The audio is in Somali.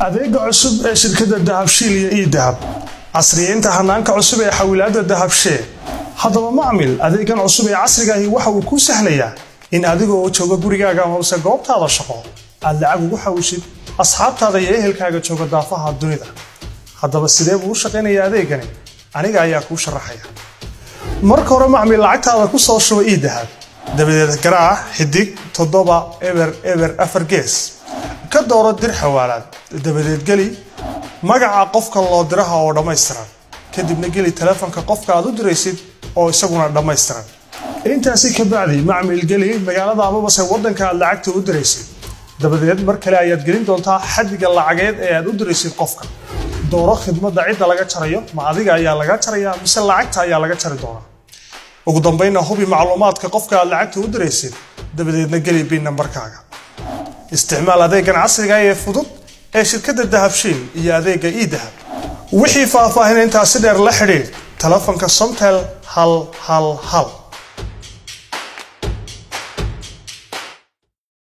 adeega cusub ee shirkadda dahabshiil iyo ii dahab casriyeynta hanaanka cusub ee xawilaadda dahabshee haddaba macmil adeegan cusub ee casriga ahi waxa uu kuu sahlayaa in adiga oo jooga gurigaaga amase goobtaada shaqo aad lacag ugu xawishid asxaabtaada iyo ehelkaaga jooga daafaha dunida haddaba sidee buu u shaqaynayaa adeegani aniga ayaa kuu sharaxaya marka hore macmil lacagtaada ku soo shuba ii dahab dabadeed garaac xidig toddoba eber eber afar gees ka dooro dir xawaalaad dabadeed geli magaca qofka loo diraha oo dhammaystiran kadibna geli taleefanka qofka aad u diraysid oo isaguna dhammaystiran intaasi ka bacdi macmil geli magaalada amabase waddanka aad lacagta u diraysid dabadeed mar kale ayaad gelin doontaa xaddiga lacageed ee aad u diraysid qofka dooro khidmadda cidda laga jarayo ma adiga ayaa laga jaraya mise lacagta ayaa laga jari doonaa ugu dambaynna hubi macluumaadka qofka aad lacagta u diraysid dabadeedna geli bin nambarkaaga isticmaal adeegan casriga ee fudud ee shirkadda dahabshiil iyo adeega ii dahab wixii faahfaahin intaasi dheer la xidhiidh telefonka somtel hal hal hal